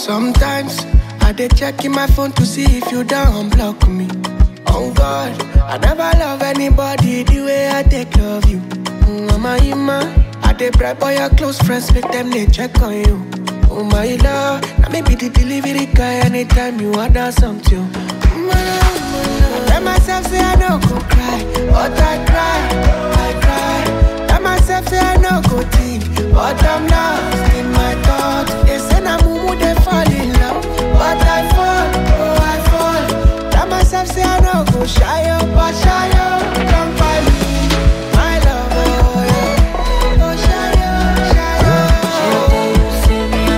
Sometimes I dey check in my phone to see if you don't block me. On God, I never love anybody the way I take love you. Mm, Mama Ima, I dey bribe all your close friends, make them they check on you. Oh my love, now maybe the delivery guy anytime you order something. Mm, my love, my love. I tell myself say I no go cry, but I cry, I cry. Tell myself say I no go think, but I'm lost in my thoughts. They say na mumu they fall in love, but I fall, oh I fall. Tell myself say I no go shy up, but shy up, come by me, my love, oh yeah. Oh shy up, shy up.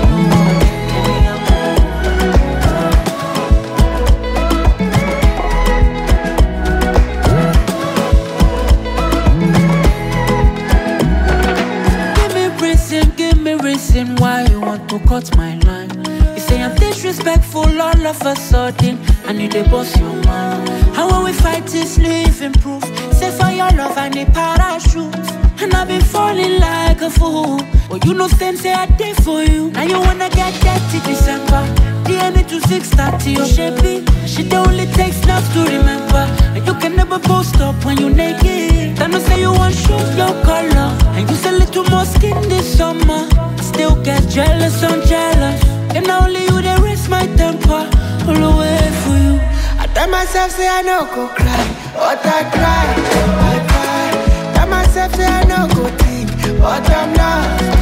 Give me reason, give me reason why you want to cut my line. You say I'm disrespectful all of a sudden, and you dey boss your mind. How when we fight is living proof. Say for your love I need parachute, and I've been falling like a fool. But you know stand say I did for you. Now you wanna get dirty December. DNA to 630 or shapey. She only takes snaps to remember. And you can never post up when you naked. Then you say you want shoes your color. And you say little more skin this summer. I still get jealous, I'm jealous. And now only you they raise my temper. All the way for you. I tell myself say I no go cry, but I cry, I cry. Tell myself say I no go think, but I'm lost